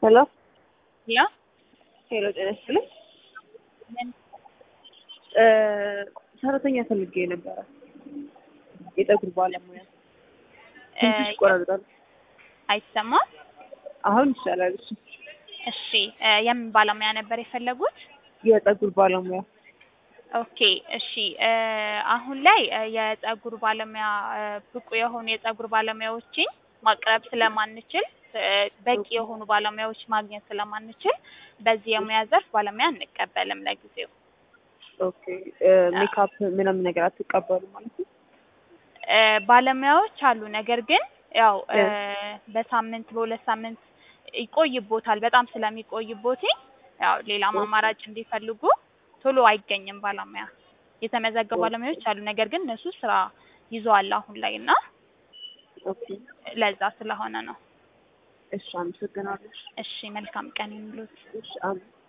ሄሎ ያ ሄሎ፣ ጤና ይስጥልኝ። ምን እ ሰራተኛ ፈልጌ ነበረ። የፀጉር ባለሙያ ትንሽ ይቆራርጣል። አይሰማም? አሁን ይሻላል። እሺ፣ እሺ እ የምን ባለሙያ ነበር የፈለጉት? የፀጉር ባለሙያ ኦኬ እሺ እ አሁን ላይ እ የፀጉር ባለሙያ እ ብቁ የሆኑ የፀጉር ባለሙያዎችን ማቅረብ ስለማንችል እ በቂ የሆኑ ባለሙያዎች ማግኘት ስለማንችል በዚህ የሙያ ዘርፍ ባለሙያ አንቀበልም ለጊዜው። ኦኬ። እ ሜካፕ ምንም ነገር አትቀበሉ ማለት ነው? እ ባለሙያዎች አሉ። ነገር ግን ያው እ በሳምንት በሁለት ሳምንት ይቆይቦታል። በጣም ስለሚቆይቦት ያው ሌላም አማራጭ እንዲፈልጉ ቶሎ አይገኝም ባለሙያ። የተመዘገቡ ባለሙያዎች አሉ። ነገር ግን እነሱ ስራ ይዘዋል አሁን ላይ እና ኦኬ። ለዛ ስለሆነ ነው። እሺ፣ አመሰግናለሁ። እሺ መልካም ቀን ይሁንልዎት። እሺ፣ አሜን።